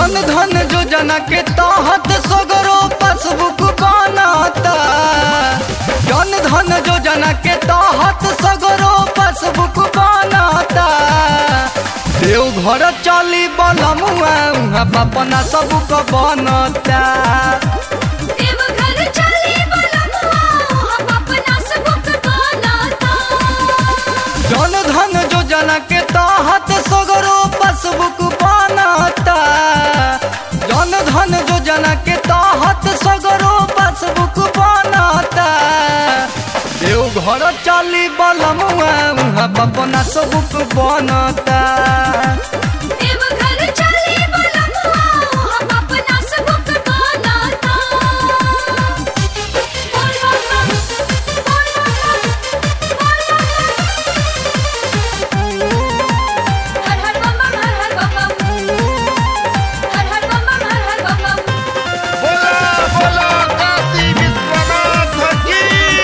जन धन योजना के तहत सगरो पासबुक बनाता जन धन योजना के तहत सगरो पासबुक बनाता देवघर चली बलमुआ उहाँ पापना सबक बनता देवघर चली बलमुआ हम अपना सबक बनाता जन धन योजना के तहत सगरो पासबुक बनाता जन धन योजना के तहत सगरो पासबुक बनाता देवघर चली बलमुआ उहाँ पापना सबक बनता देवघर चली बलमुआ हम अपना सबक बनाता बोल बम बोल हर हर बम बम हर हर बम बम हर हर बम बम हर हर बम बम बोला बोला काशी विश्वनाथ की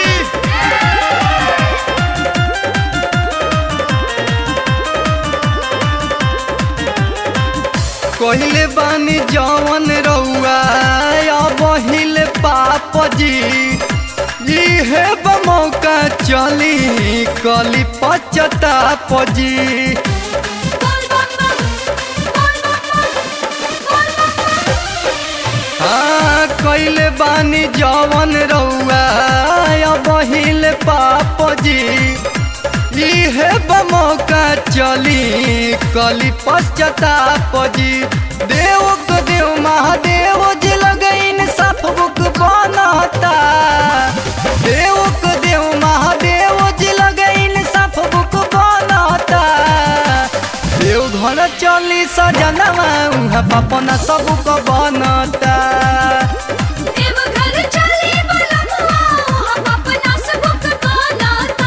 कहले बानी जवन रउआ बहिल पाप जी इहे मौका चली कली पचताप जी बोल बम बम बोल बम बम बोल बम बम हाँ कैले बानी जवन रउआ बहिल पाप जी इहे मौका चली कली पश्चाताप जी देव को देव महादेव जी लगैन साफ बुक बनता देव को देव महादेव जी लगैन साफ बुक बनता देवघर चली सजनवा उहाँ पपना सबक बनता देवघर चली बलमुआ हम अपना सबक बनाता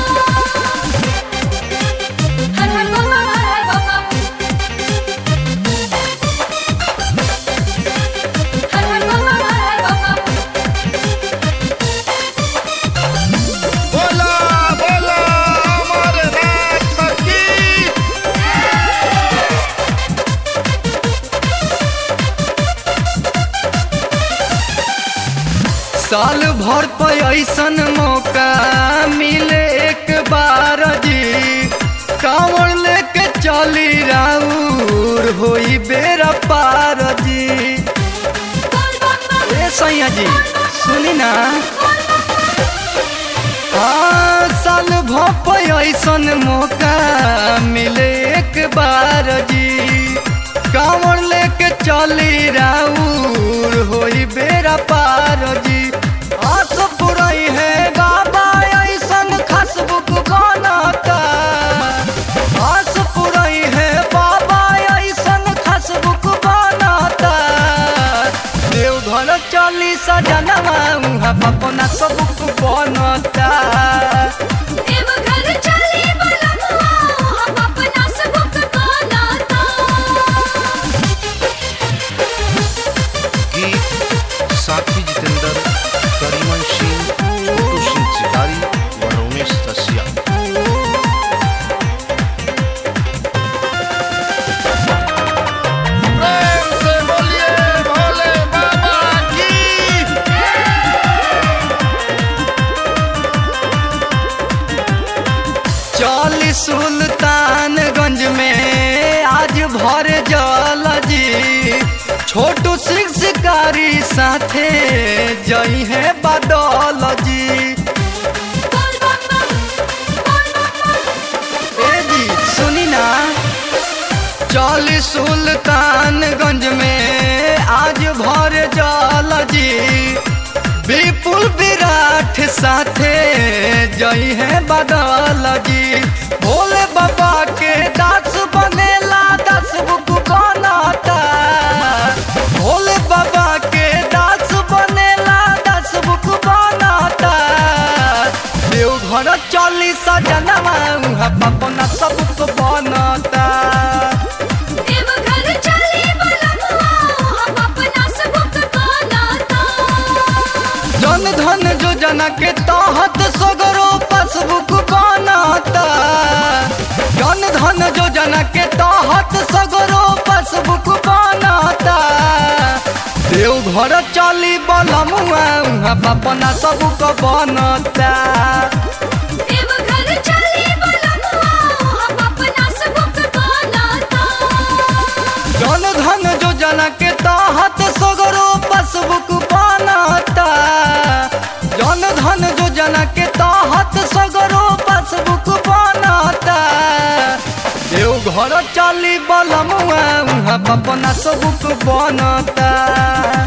हर हर बम बम हर हर बम बम हर हर बम बम हर हर बम बम बोला बोला अमरनाथ की साल भर पर ऐसन मौका मिले एक बार जी कांवर लेके चली राउर होई बेरा पार जी बोल बम बम ए सैया जी सुनी ना हाँ साल भप ऐसन मौका मिले एक बार जी कांवर लेके चली राउर होई बेरा पार जी आस पुरई है बाबा ऐसन खास बुक बनाता आस पुरई है बाबा ऐसन खास बुक बनाता देवघर चली सजनवा उहाँ पपना सबक बनता देवघर चली बलमुआ हम अपना सबक बनाता गीत साथी जितेंद्र करीमन सिंह छोटू सिंह चिकारी व रमेश रसिया प्रेम से बोलिए भोले बाबा की चल सुल्तानगंज में आज भर जल जी छोटू सिंह शिकारी साथे जई है बादल जी बोल बम बम बोल बम बम ए जी सुनी ना चल सुल्तानगंज में आज भर जल जी विपुल विराट साथे जई है बदल जी भोले बाबा के दास बनेला दस बुक बनाता भोले बाबा के दास बनेला दस बुक बनाता देवघर चली सजनवा उहाँ पपना सबक बनता देवघर चली बलमुआ हम अपना सबक बनाता जन धन योजना के तहत सगरो पासबुक बनाता जन धन योजना के तहत सगरो पासबुक बनाता उहाँ पापना सब को बनता देवघर चली बलमुआ हम अपना सबक बनाता जन धन योजना के तहत सगरो पासबुक बनता जन धन योजना के तहत सगरो पासबुक बनता देव घर चली बलमुआ उहाँ पापना सबुक बनता